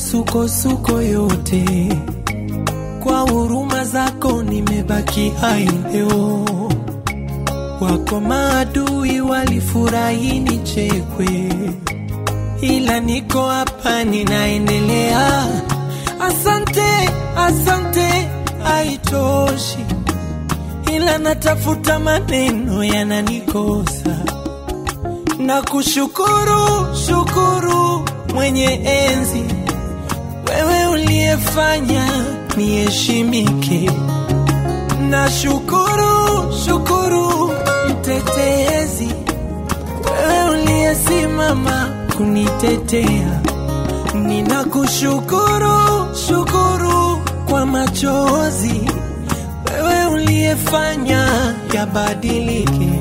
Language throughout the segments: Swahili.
misukosuko yote, kwa huruma zako nimebaki hai leo. Wako maadui walifurahi nichekwe, ila niko hapa ninaendelea. Asante, asante, haitoshi, ila natafuta maneno yananikosa na kushukuru shukuru mwenye enzi, wewe uliyefanya niheshimike. Na shukuru shukuru mtetezi, wewe uliyesimama kunitetea. Ninakushukuru shukuru kwa machozi, wewe uliyefanya yabadilike.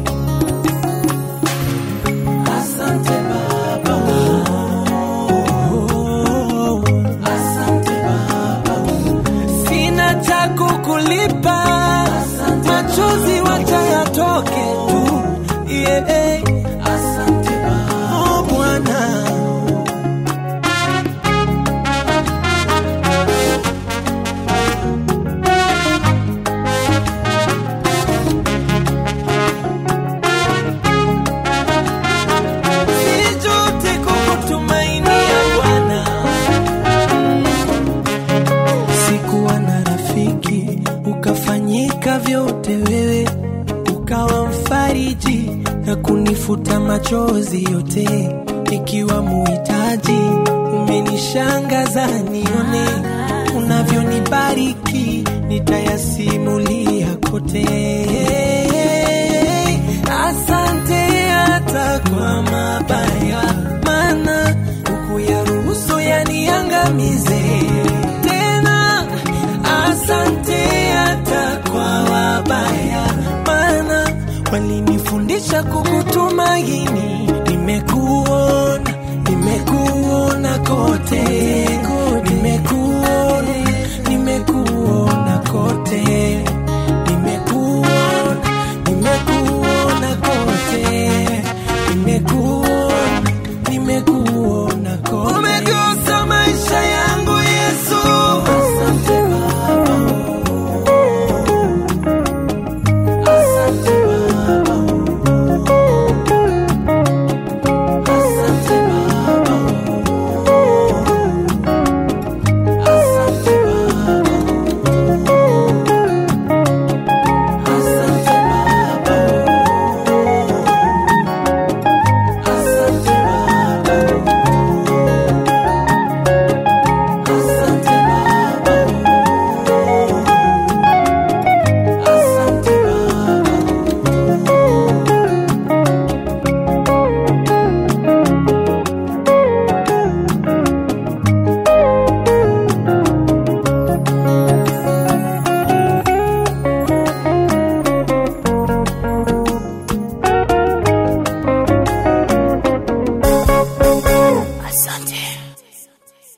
Asante Baba. Oh, asante Baba. Sina cha kukulipa, machozi wacha yatoke tu. Yeah. Asante Baba. Oh, Bwana. Sijute kukutumainia Bwana. Sikuwa na rafiki, ukafanyika vyote wewe, ukawa mfariji na kunifuta machozi yote, ikiwa muhitaji. Umenishangaza nione unavyonibariki, nitayasimulia kote. Asante hata kwa mabaya, maana hukuyaruhusu yaniangamize tena. Asante hata kwa wabaya, maana walinifundisha kukutumaini.